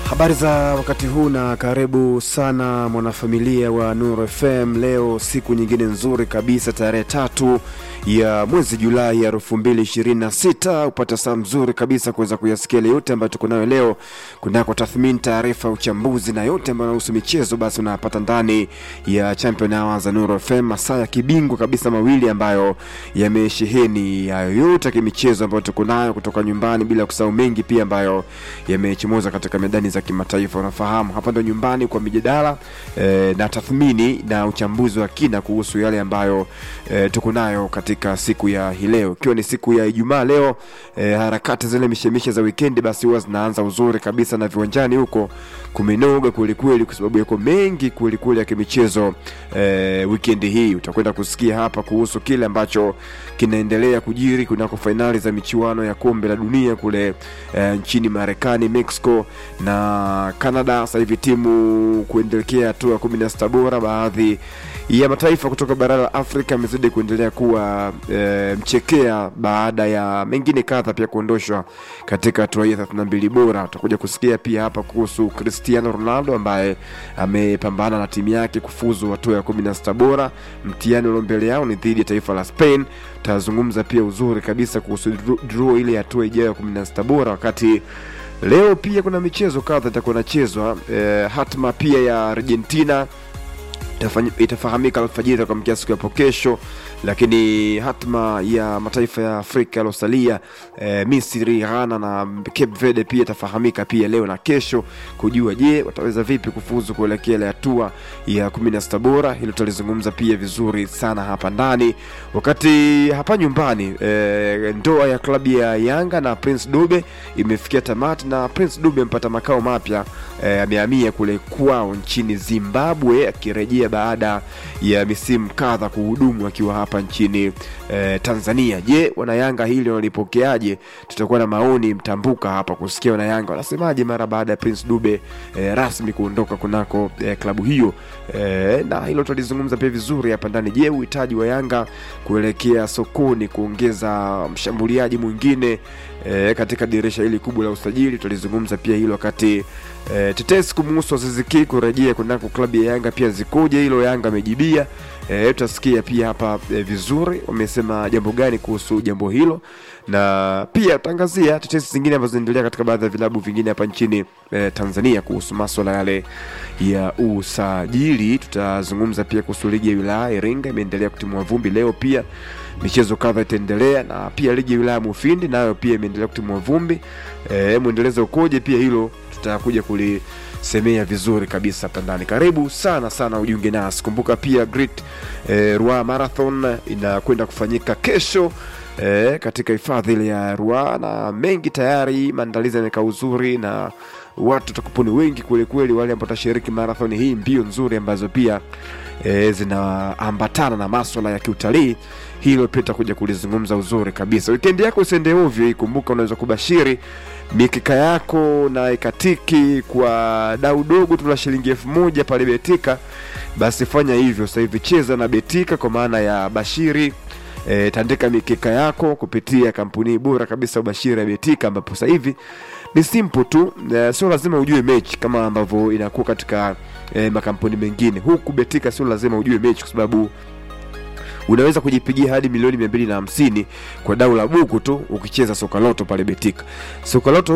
Habari za wakati huu na karibu sana mwanafamilia wa Nuru FM. Leo siku nyingine nzuri kabisa, tarehe tatu ya mwezi Julai ya elfu mbili ishirini na sita upata saa mzuri kabisa kuweza kuyasikia yale yote ambayo tuko nayo leo kunako tathmini, taarifa, uchambuzi na yote ambayo yanahusu michezo, basi unapata ndani ya Champion Hour za Nuru FM, masaa ya kibingwa kabisa mawili ambayo yamesheheni hayo yote ya kimichezo ambayo tuko nayo kutoka nyumbani, bila kusahau mengi pia ambayo yamechomoza katika medani za kimataifa. Unafahamu hapa ndo nyumbani kwa mijadala eh, na tathmini na uchambuzi wa kina kuhusu yale ambayo eh, tuko nayo katika siku ya hii leo, ikiwa ni siku ya Ijumaa leo. Eh, harakati zile mishemishe za wikendi basi huwa zinaanza uzuri kabisa na viwanjani huko kumenoga kwelikweli, kwa sababu yako mengi kwelikweli ya kimichezo. Eh, wikendi hii utakwenda kusikia hapa kuhusu kile ambacho kinaendelea kujiri kunako fainali za michuano ya kombe la dunia kule eh, nchini Marekani, Mexico na Canada. Sasa hivi timu kuendelekea hatua ya kumi na sita bora. Baadhi ya mataifa kutoka bara la Afrika yamezidi kuendelea kuwa e, mchekea baada ya mengine kadha pia kuondoshwa katika hatua hii ya 32 bora. Tutakuja kusikia pia hapa kuhusu Cristiano Ronaldo ambaye amepambana na timu yake kufuzu hatua ya 16 bora. Mtihani ulio mbele yao ni dhidi ya taifa la Spain. Tutazungumza pia uzuri kabisa kuhusu draw ile hatua ijayo ya 16 bora wakati leo pia kuna michezo kadha itakuwa inachezwa. E, hatma pia ya Argentina itafahamika alfajiri kwa mkia siku yapo kesho, lakini hatma ya mataifa ya Afrika yaliosalia e, Misri, Ghana na Cape Verde pia itafahamika pia leo na kesho, kujua je wataweza vipi kufuzu kuelekea ile hatua ya kumi na sita bora. Hilo tutalizungumza pia vizuri sana hapa ndani, wakati hapa nyumbani e, ndoa ya klabu ya Yanga na Prince Dube imefikia tamati na Prince Dube amepata makao mapya e, amehamia kule kwao nchini Zimbabwe akirejea baada ya misimu kadha kuhudumu akiwa hapa nchini eh, Tanzania. Je, wanayanga hili wanalipokeaje? Tutakuwa na maoni mtambuka hapa kusikia wanayanga wanasemaje mara baada ya Prince Dube eh, rasmi kuondoka kunako eh, klabu hiyo eh, na hilo tutalizungumza pia vizuri hapa ndani. Je, uhitaji wa Yanga kuelekea sokoni kuongeza mshambuliaji mwingine eh, katika dirisha hili kubwa la usajili, tutalizungumza pia hilo wakati E, tetesi kumuhusu Aziz Ki kurejea kunako klabu ya Yanga pia zikoje? Hilo Yanga amejibia. E, tutasikia pia hapa e, vizuri wamesema jambo gani kuhusu jambo hilo, na pia tutaangazia tetesi zingine ambazo zinaendelea katika baadhi ya vilabu vingine hapa nchini e, Tanzania kuhusu maswala yale ya usajili. Tutazungumza pia kuhusu ligi ya wilaya Iringa imeendelea kutimua vumbi leo, pia michezo kadha itaendelea, na pia ligi ya wilaya Mufindi nayo pia imeendelea kutimua vumbi. E, mwendelezo ukoje? Pia hilo tutakuja kulisemea vizuri kabisa hapa ndani. Karibu sana sana ujiunge nasi. Kumbuka pia Great eh, Ruaha Marathon inakwenda kufanyika kesho eh, katika hifadhi ile ya Ruaha na mengi tayari, maandalizi yamekaa uzuri na watu watakuponi wengi kwelikweli, wale ambao watashiriki marathon hii, mbio nzuri ambazo pia e, zinaambatana na maswala ya kiutalii. Hilo pia tutakuja kulizungumza uzuri kabisa. Wikendi yako isiende ovyo hii. Kumbuka unaweza kubashiri mikika yako na ikatiki kwa dau dogo tu la shilingi elfu moja pale Betika. Basi fanya hivyo sasa hivi, cheza na Betika kwa maana ya bashiri E, tandika mikeka yako kupitia kampuni bora kabisa ubashiri ya Betika, ambapo sasa hivi ni simple tu e, sio lazima ujue mechi kama ambavyo inakuwa katika e, makampuni mengine. Huku Betika sio lazima ujue mechi, kwa sababu unaweza kujipigia hadi milioni mia mbili na hamsini kwa dau la buku tu ukicheza soka loto pale Betika. Soka loto